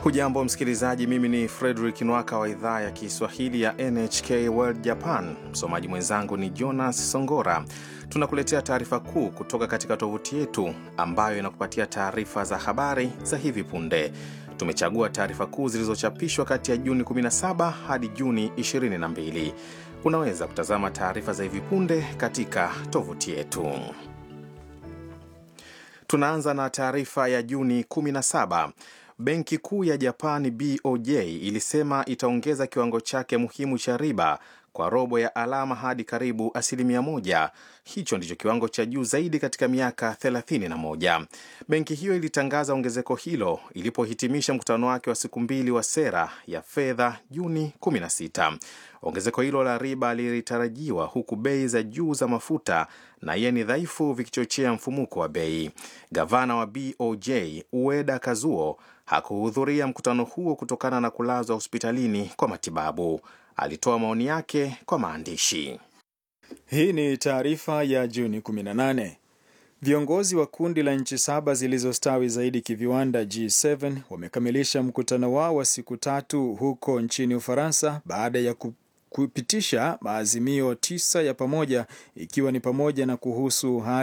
Hujambo msikilizaji, mimi ni Fredrik Nwaka wa idhaa ya Kiswahili ya NHK World Japan. Msomaji mwenzangu ni Jonas Songora. Tunakuletea taarifa kuu kutoka katika tovuti yetu ambayo inakupatia taarifa za habari za hivi punde. Tumechagua taarifa kuu zilizochapishwa kati ya Juni 17 hadi Juni 22. Unaweza kutazama taarifa za hivi punde katika tovuti yetu. Tunaanza na taarifa ya Juni 17. Benki Kuu ya Japani BOJ ilisema itaongeza kiwango chake muhimu cha riba kwa robo ya alama hadi karibu asilimia moja. Hicho ndicho kiwango cha juu zaidi katika miaka 31. Benki hiyo ilitangaza ongezeko hilo ilipohitimisha mkutano wake wa siku mbili wa sera ya fedha Juni 16. Ongezeko hilo la riba lilitarajiwa huku bei za juu za mafuta na yeni dhaifu vikichochea mfumuko wa bei. Gavana wa BOJ Ueda Kazuo hakuhudhuria mkutano huo kutokana na kulazwa hospitalini kwa matibabu. Alitoa maoni yake kwa maandishi. Hii ni taarifa ya Juni 18. Viongozi wa kundi la nchi saba zilizostawi zaidi kiviwanda G7 wamekamilisha mkutano wao wa siku tatu huko nchini Ufaransa baada ya kupitisha maazimio tisa ya pamoja ikiwa ni pamoja na kuhusu hali